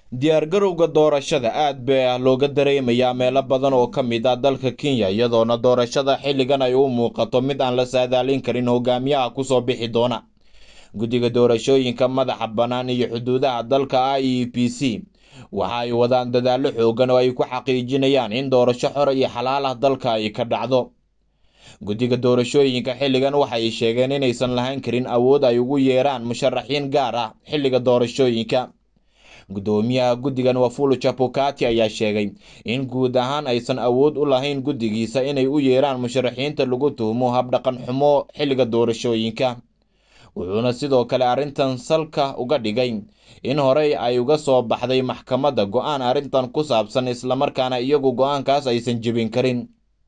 diyaargarowga doorashada aad baa looga dareemayaa meelo badan oo ka mid ah dalka kenya iyadoona doorashada xilligan ay u muuqato mid aan la saadaalin karin hogaamiyaha kusoo bixi doona guddiga doorashooyinka madaxa bannaan iyo xuduudaha dalka i e b c waxa ay wadaan dadaallo xoogan oo ay ku xaqiijinayaan in doorasho xor iyo xalaal ah dalka ay ka dhacdo guddiga doorashooyinka xilligan waxay sheegeen inaysan lahayn karin awood ay ugu yeeraan musharaxiin gaar ah xilliga doorashooyinka guddoomiyaha guddigan wafulu chapukati ayaa sheegay in guud ahaan aysan awood u lahayn guddigiisa inay u yeeraan musharaxiinta lagu tuhmo habdhaqan xumo xilliga doorashooyinka wuxuuna sidoo kale arrintan salka uga dhigay in horey ay uga soo baxday maxkamadda go-aan arrintan ku saabsan islamarkaana iyagu go-aankaas aysan jebin karin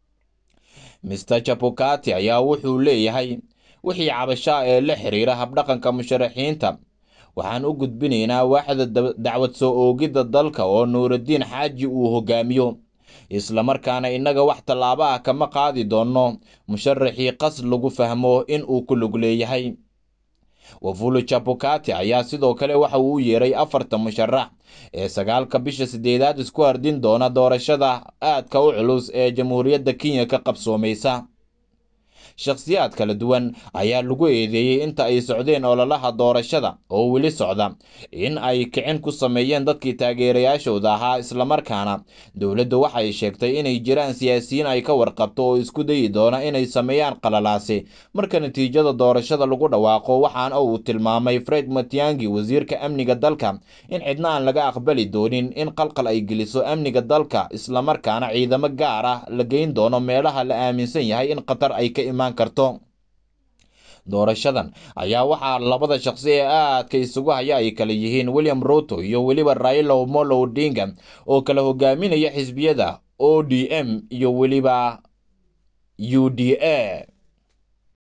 mister chapukati ayaa wuxuu leeyahay wixii cabashaa ee la xiriira habdhaqanka musharaxiinta waxaan u gudbinaynaa waaxda dacwad soo oogidda dalka oo nuuraddiin xaaji uu hogaamiyo islamarkaana innaga wax tallaabo ah kama qaadi doonno musharaxii qas lagu fahmo in uu ku lug leeyahay wafulu chapukati ayaa sidoo kale waxa uu u yeeray afarta musharax ee sagaalka bisha sideedaad isku hardin doona doorashada aadka u culus ee jamhuuriyadda kenya ka qabsoomaysa shakhsiyaad kala duwan ayaa lagu eedeeyey inta ay socdeen ololaha doorashada oo weli socda in ay kicin ku sameeyeen dadkii taageerayaashooda ahaa islamarkaana dowladdu waxay sheegtay inay jiraan siyaasiyiin ay ka warqabto oo isku dayi doona inay sameeyaan qalalaasi marka natiijada doorashada lagu dhawaaqo waxaana uu tilmaamay fred matiangi wasiirka amniga dalka in cidna aan laga aqbali doonin in qalqal ay geliso amniga dalka islamarkaana ciidamo gaar ah la geyn doono meelaha la aaminsan yahay in qatar ay ka imaan karto doorashadan ayaa waxaa labada shaqsi ee aadka isugu haya ay kala yihiin william ruto iyo weliba raila omolo odinga oo kala hogaaminaya xisbiyada o d m iyo weliba u d a